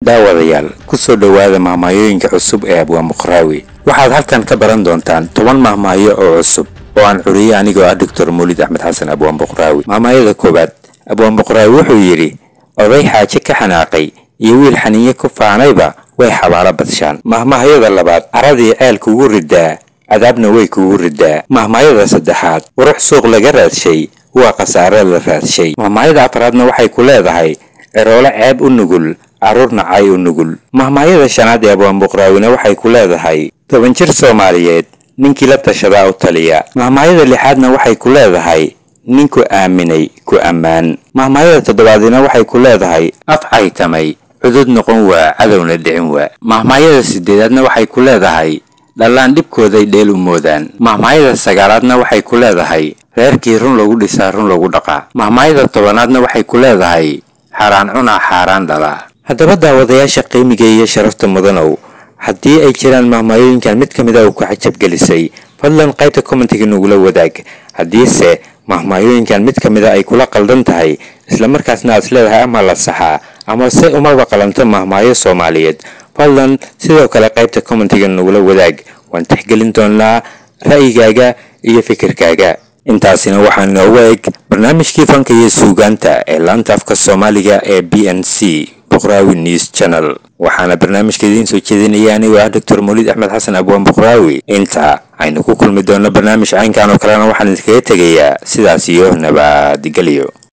daawadayaal ku soo dhowaada mahmaayooyinka cusub ee abwaan buqraawi waxaad halkan ka baran doontaan toban mahmaayo oo cusub oo aan curiyey anigoo ah doctor muulid axmed xasan abwaan buqraawi mahmaayada koowaad abwaan buqraawi wuxuu yidhi oday xaaje ka xanaaqay iyo wiil xaniinye ku faanayba way xabaalo badshaan mahmahyada labaad caradii ceel kugu ridaa cadaabna way kugu ridaa mahmaayada saddexaad qurux suuq laga raadshay waa khasaare la raadshay mahmaayada afraadna waxay ku leedahay eroole ceeb u nugul carruurna cay u nugul mahmaayada shanaad ee abwaan buqraawina waxay ku leedahay toban jir soomaaliyeed ninkii la tashadaa u taliya mahmaayada lixaadna waxay ku leedahay ninku aaminay ku ammaan mahmaayada toddobaadina waxay ku leedahay af caytamay cudud noqon waa cadowna dhicin waa mahmaayada sideedaadna waxay ku leedahay dhallaan dhibkooday dheel u moodaan mahmaayada sagaalaadna waxay ku leedahay reerkii run lagu dhisaa run lagu dhaqaa mahmaayada tobanaadna waxay ku leedahay xaaraan cunaa xaaraan dhalaa haddaba daawadayaasha qiimiga iyo sharafta mudanow haddii ay jiraan mahmaayooyinkan mid ka mid a uu ku cajabgelisay fadlan qaybta commentiga nagula wadaag haddiise mahmaayooyinkan mid ka mid a ay kula qaldan tahay islamarkaasna aad isleedahay ama la saxaa ama se umaba qalanto mahmaayo soomaaliyeed fadlan sidoo kale qaybta commentiga nagula wadaag waan tixgelin doonaa ra'yigaaga iyo fikirkaaga intaasina waxaa noogu eg barnaamijkii fanka iyo suugaanta ee laanta afka soomaaliga ee b n c buqraawi news channel waxaana barnaamijka idiin soo jeedinaya anigoo ah doctor muulid axmed xasan abwaan buqraawi inta aynu ku kulmi doonno barnaamij caynkan oo kalena waxaan idinkaga tegayaa sidaas iyo nabadgelyo